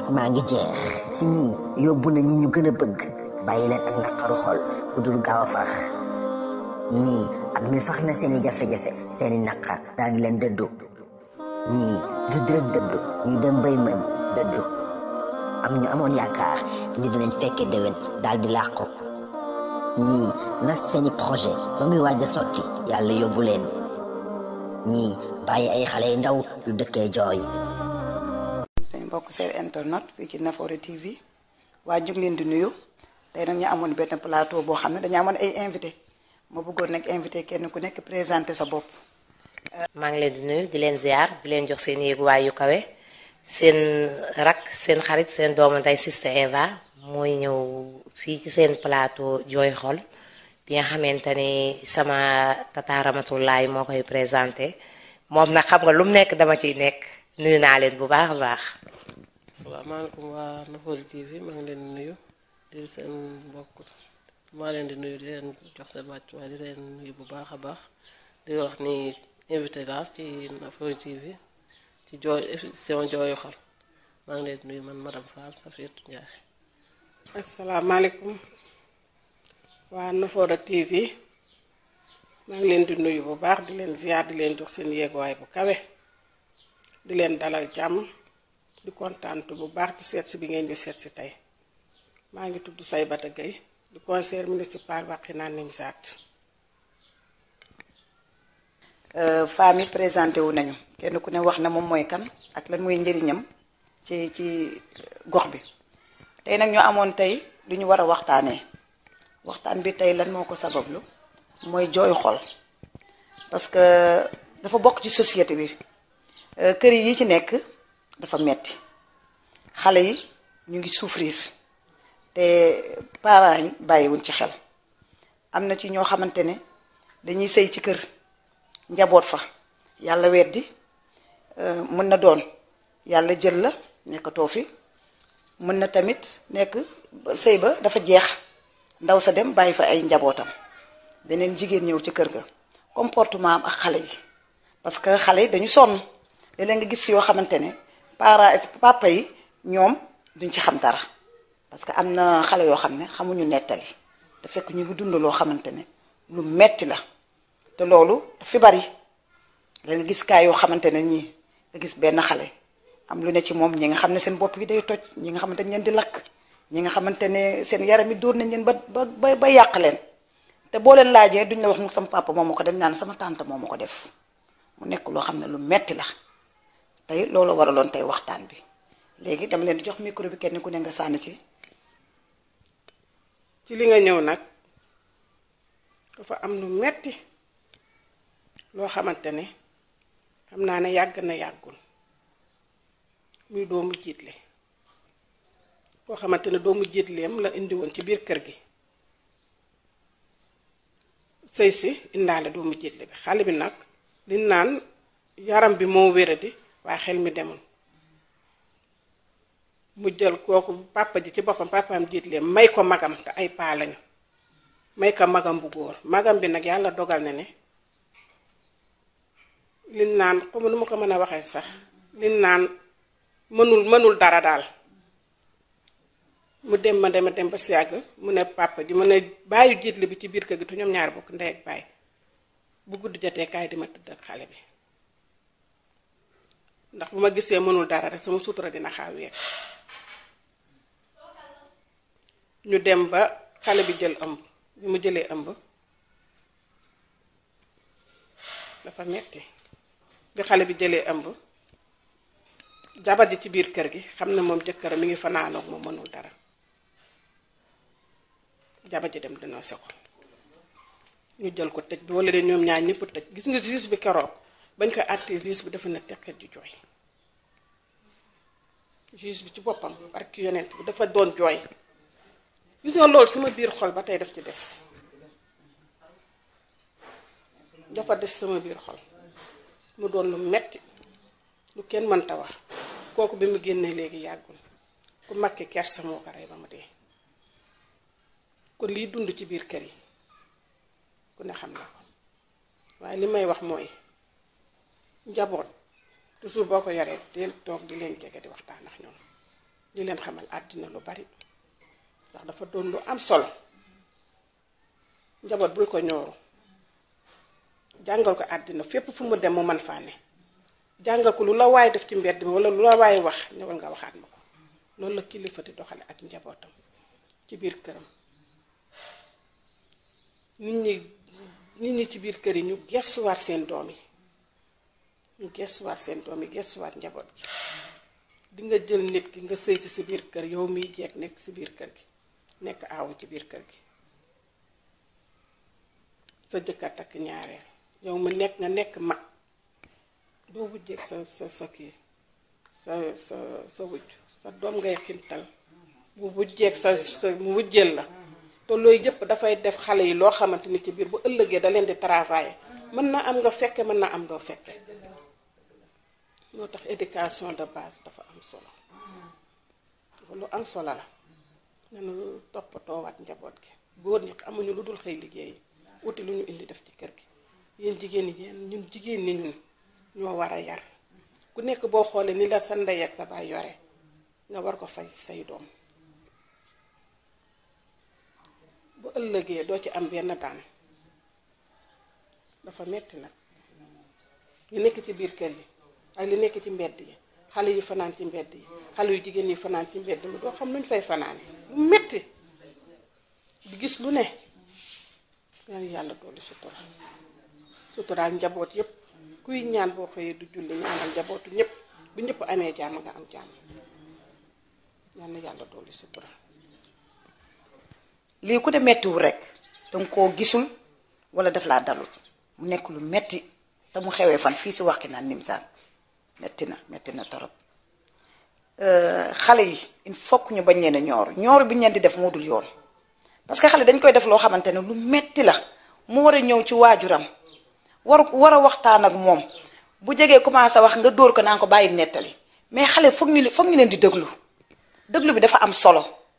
at maa ngi jeex ci ñii yóbbu na ñi ñu gën a bëgg bàyyi leen ak naqaru xol bu dul gaaw a fax ñii at mi fax na seeni jafe-jafe seeni naqar daal di leen dëddu ñii judd rek dëddu ñii dem bay mën dëddu am ñu amoon yaakaar ni dinañ fekke déwén daal di làqu ñii nas seeni projet ba muy waaj a sotti yàlla yóbbu leen ñii bàyyi ay xale yu ndaw yu dëkkee jooy seen mbokk seen internet fii ci Nafoore TV waa ñu ngi leen di nuyu tey nag ñu amoon benn plateau boo xam ne dañu amoon ay invité ma bëggoon nag invité kenn ku nekk présenté sa bopp. maa ngi leen di nuyu di leen ziar di leen jox seen yéeguwaay yu kawe seen rak seen xarit seen doomu nday Sista Eva mooy ñëw fii ci seen plateau jooy xol bi nga xamante ni sama tata Ramatoulaye moo koy présenté moom nag xam nga lu mu nekk dama ciy nekk nuyu naa leen bu baax a baax. salaamaaleykum waa Nafoore TV maa ngi leen di nuyu di seen mbokk maa leen di nuyu di leen jox seen wàccuwaay di leen nuyu bu baax a baax di wax ni invité laa ci Nafoore TV ci jooy émission jooyu xol maa ngi leen di nuyu man madame Fall Safiatou Ndiaye. asalaamaaleykum waa Nafoore TV maa ngi leen di nuyu bu baax di leen ziar di leen jox seen yéeguwaay bu kawe di leen dalal jàmm di kontaan bu baax ci seet si bi ngeen di seet si tey maa ngi tudd Saybata Gueye di conseiller municipal Wakhinane Nimzatt. femmes yi présenté wu nañu kenn ku ne wax na moom mooy kan ak lan mooy njëriñam ci ci gox bi tey nag ñu amoon tey lu ñu war a waxtaanee waxtaan bi tey lan moo ko sabablu mooy jooy xol parce que dafa bokk ci société bi kër yi ci nekk dafa metti xale yi ñu ngi souffrir te parents yi bàyyiwuñ ci xel am na ci ñoo xamante ne dañuy sëy ci kër njaboot fa yàlla weddi mën na doon yàlla jël la nekkatoo fi mën na tamit nekk sëy ba dafa jeex ndaw sa dem bàyyi fa ay njabootam beneen jigéen ñëw ci kër ga comportement am ak xale yi parce que xale yi dañu sonn léeg-léeg nga gis yoo xamante ne parents papa yi ñoom duñ ci xam dara parce que am na xale yoo xam ne xamuñu nettali te fekk ñu ngi dund loo xamante ne lu metti la te loolu fi bari la nga gis kaay yoo xamante ne ñii nga gis benn xale am lu ne ci moom ñi nga xam ne seen bopp yi day toj ñi nga xamante ne leen di lakk ñi nga xamante ne seen yaram yi dóor nañ leen ba ba ba yàq leen te boo leen laajee duñ la wax mu sama papa moo ma ko def naan sama tante moo ma ko def mu nekk loo xam ne lu metti la tey loolu waraloon tey waxtaan bi léegi dama leen di jox micro bi kenn ku ne nga sànni ci. ci li nga ñëw nag dafa am lu metti loo xamante ne xam naa ne yàgg na yàggul muy doomu jiitle koo xamante ne doomu jiitleem la indi woon ci biir kër gi sëy si indaale doomu jiitle bi xale bi nag li naan yaram bi moo wéradi waaye xel mi demul mu jël kooku papa ji ci boppam papaam jiitleem may ko magam te ay paa lañu may ko magam bu góor magam bi nag yàlla dogal na ne liñ naan comme nu ma ko mën a waxee sax liñ naan mënul mënul dara daal mu dem ma dem dem ba si yàgg mu ne papa ji mu ne bàyyi jiitle bi ci biir kër gi te ñoom ñaari bokk ndey ak baay bu guddi jotee kaay di ma tëdd ak xale bi ndax bu ma gisee mënul dara rek sama sutura dina xaaw yeeg ñu dem ba xale bi jël ëmb bi mu jëlee ëmb dafa metti bi xale bi jëlee ëmb jabar ji ci biir kër gi xam ne moom jëkkëram mi ngi fanaanoog moom mënul dara jabar ji dem dina se ko ñu jël ko tëj bi wala de ñoom ñaar ñëpp tëj gis nga juge bi keroog bañ ko àttee juge bi dafa na teqet ji jooy juge bi ci boppam barki yonent bi dafa doon jooy gis nga loolu sama biir xol ba tey daf ci des dafa des sama biir xol mu doon lu metti lu kenn mënta wax kooku bi mu génnee léegi yàggul ku makki kersa moo ko rey ba mu dee kon liy dund ci biir kër yi ku ne xam na ko waaye li may wax mooy njaboot toujours boo ko yaree del toog di leen jege di waxtaan ak ñoom di leen xamal àddina lu bari ndax dafa doon lu am solo njaboot bul ko ñooru jàngal ko àddina fépp fu mu dem mu man faa ne jàngal ko lu la waay def ci mbedd mi wala lu la waay wax ñëwal nga waxaat ma ko loolu la kilifa di doxale ak njabootam ci biir këram nit ñi nit ñi ci biir kër yi ñu gestuwaat seen doom yi ñu gestuwaat seen doom yi gestuwaat njaboot gi di nga jël nit ki nga sëy ci si biir kër yow miy jeeg nekk si biir kër gi nekk aawu ci biir kër gi sa jëkkër takk ñaareel yow mu nekk nga nekk mag doo wujjeeg sa sa sa kii sa sa sa wujj sa doom ngay xintal bu wujjeeg sa sa mu wujjeel la te loolu yëpp dafay def xale yi loo xamante ni ci biir bu ëllëgee da leen di travailler mën na am nga fekke mën na am doo fekke moo tax éducation de base dafa am solo dafa lu am solo la nanu toppatoowaat njaboot gi góor ñi amuñu lu dul xëy liggéey wuti lu ñu indi def ci kër gi yéen jigéen ñi yéen ñun jigéen ñi ñun ñoo war a yar ku nekk boo xoolee ni la sa ndey ak sa baay yore nga war ko fay say doom bu ëllëgee doo ci am benn daan dafa metti nag li nekk ci biir kër yi ak li nekk ci mbedd yi xale yi fanaan ci mbedd yi xale yu jigéen yi fanaan ci mbedd mi doo xam nuñ fay fanaane lu metti di gis lu ne yàlla yàlla dolli sutura suturaal njaboot yépp kuy ñaan boo xëyee du julli ñaanal njabootu ñépp bu ñépp amee jàmm nga am jàmm yàlla yàlla dolli sutura lii ku ne mettiwul rek danga koo gisul wala daf laa dalul mu nekk lu metti te mu xewee fan fii si waxi naan nimsaan metti na metti na torop xale yi il faut que ñu bañ leen a ñoor ñoor bi ñu leen di def moo dul yoon parce que xale dañ koy def loo xamante ne lu metti la mu war a ñëw ci waajuram war war a waxtaan ak moom bu jegee commencé wax nga dóor ko naa ko bàyyi nettali mais xale foog ñu foog ñu leen di déglu déglu bi dafa am solo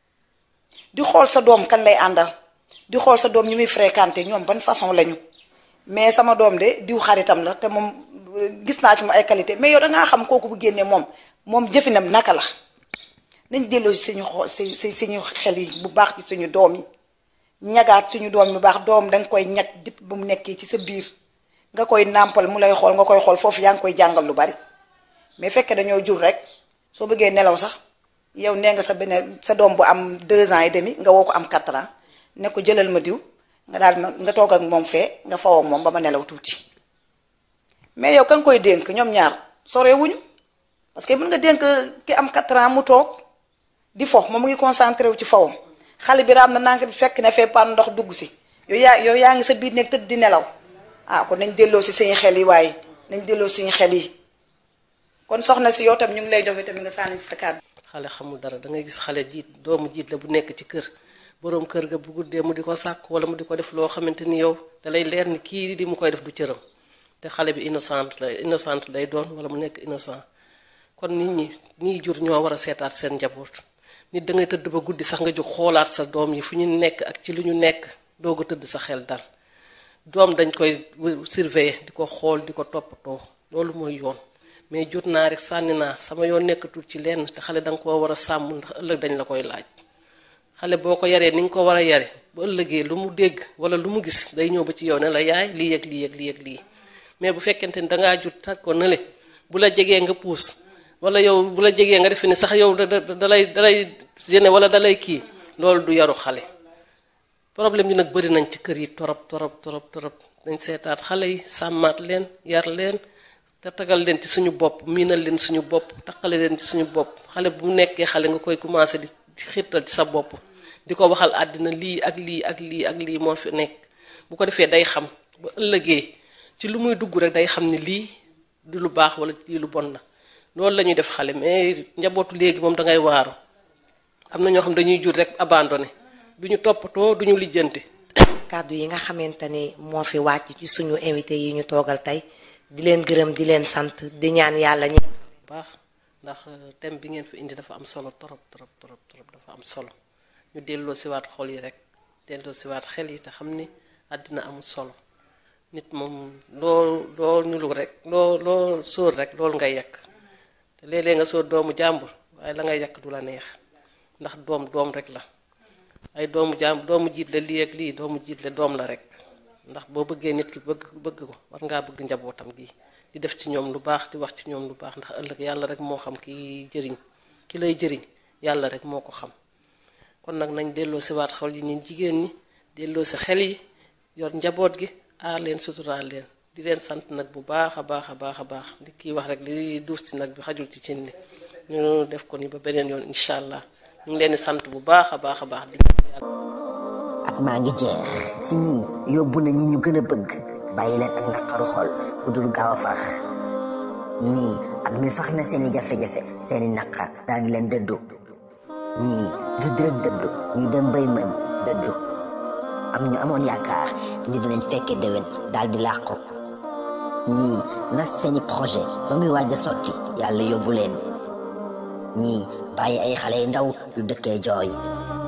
di xool sa doom kan lay àndal di xool sa doom ñu muy fréquenté ñoom ban façon lañu mais sama doom de diw xaritam la te moom gis naa ci mu ay qualité mais yow dangaa xam kooku bu génnee moom moom jëfinam naka la nañ delloo si suñu xool si si suñu xel yi bu baax ci suñu doom yi ñagaat suñu doom yu baax doom danga koy ñag dipp ba mu nekkee ci sa biir nga koy nàmpal mu lay xool nga koy xool foofu yaa ngi koy jàngal lu bari mais fekkee dañoo jur rek soo bëggee nelaw sax yow nee nga sa beneen sa doom bu am deux ans et demi nga woo ko am quatre ans ne ko jëlal ma diw nga daal ma nga toog ak moom fee nga fawoo ak moom ba ma nelaw tuuti mais yow ka nga koy dénk ñoom ñaar sorewuñu parce que mën nga dénk ki am quatre ans mu toog di fo moom mu ngi concentré wu ci fawam xale bi raam na nànk bi fekk na fee pan ndox dugg si yow yaa yow yaa ngi sa biir nekk tëdd di nelaw ah kon nañ delloo si suñu xel yi waaye nañ delloo suñu xel yi kon soxna si yow tam ñu ngi lay joxe tamit nga sànni ci sa kàddu xale xamul dara da ngay gis xale jiit doomu jiit la bu nekk ci kër boroom kër ga bu guddee mu di ko sàkk wala mu di ko def loo xamante ni yow dalay leer ni kii di mu koy def du cëram te xale bi innocent la innocent lay doon wala mu nekk innocent kon nit ñi ñiy jur ñoo war a seetaat seen njaboot nit da ngay tëdd ba guddi sax nga jóg xoolaat sa doom yi fu ñu nekk ak ci lu ñu nekk doog a tëdd sa xel dal doom dañ koy surveiller di ko xool di ko toppatoo loolu mooy yoon mais jot naa rek sànni naa sama yoon nekkatul ci lenn te xale danga koo war a sàmm ndax ëllëg dañ la koy laaj xale boo ko yaree ni nga ko war a yare bu ëllëgee lu mu dégg wala lu mu gis day ñëw ba ci yow ne la yaay lii yëg lii yëg lii yëg lii mais bu fekkente ni dangaa jut tag ko nële bu la jegee nga puus wala yow bu la jegee nga defe ni sax yow da da dalay dalay gêné wala dalay kii loolu du yaru xale problème yi nag bëri nañ ci kër yi torop torop torop torop dañ seetaat xale yi sàmmaat leen yar leen te tagal leen ci suñu bopp miinal leen suñu bopp taqale leen ci suñu bopp xale bu nekkee xale nga koy commencé di xiirtal ci sa bopp di ko waxal àddina lii ak lii ak lii ak lii moo fi nekk bu ko defee day xam ba ëllëgee ci lu muy dugg rek day xam ni lii di lu baax wala lii lu bon la loolu la ñuy def xale mais njabootu léegi moom dangay waaru am na ñoo xam dañuy jur rek abandonné duñu toppatoo duñu lijjanti. kàddu yi nga xamante ni moo fi wàcc ci suñu invité yi ñu toogal tey di leen gërëm di leen sant di ñaan yàlla ñi baax ndax thème bi ngeen fi indi dafa am solo torop torop torop torop dafa am solo ñu delloo siwaat xol yi rek delloo siwaat xel yi te xam ni àddina amul solo nit moom loo loo ñulu rek loo loo sóor rek loolu ngay yekk te léeg-léeg nga sóor doomu jàmbur waaye la ngay yàq du la neex ndax doom doom rek la ay doomu jaam doomu jiit la lii ak lii doomu jiit la doom la rek ndax boo bëggee nit ki bëgg bëgg ko war ngaa bëgg njabootam gi di def ci ñoom lu baax di wax ci ñoom lu baax ndax ëllëg yàlla rek moo xam ki jëriñ ki lay jëriñ yàlla rek moo ko xam kon nag nañ delloo si waat xol yi ñun jigéen ñi delloo si xel yi yor njaboot gi aar leen suturaal leen di leen sant nag bu baax a baax a baax a baax di kii wax rek li duus ci nag bi xajul ci cin li ñu def ko ni ba beneen yoon incha allah ñu ngi leen di sant bu baax a baax a baax di at maa ngi jeex ci ñii yóbbu na ñi ñu gën a bëgg bàyyi leen ak naqaru xol bu dul gaaw a fax ñii at mi fax na seeni jafe-jafe seeni naqar daal di leen dëddu ñii judd rek dëddu ñii dem bay mën dëddu am ñu amoon yaakaar ni dinañ fekke déwén daal di làqu ñii nas seeni projet ba muy waaj a sotti yàlla yóbbu leen ñii bàyyi ay xale yu ndaw yu dëkkee jooy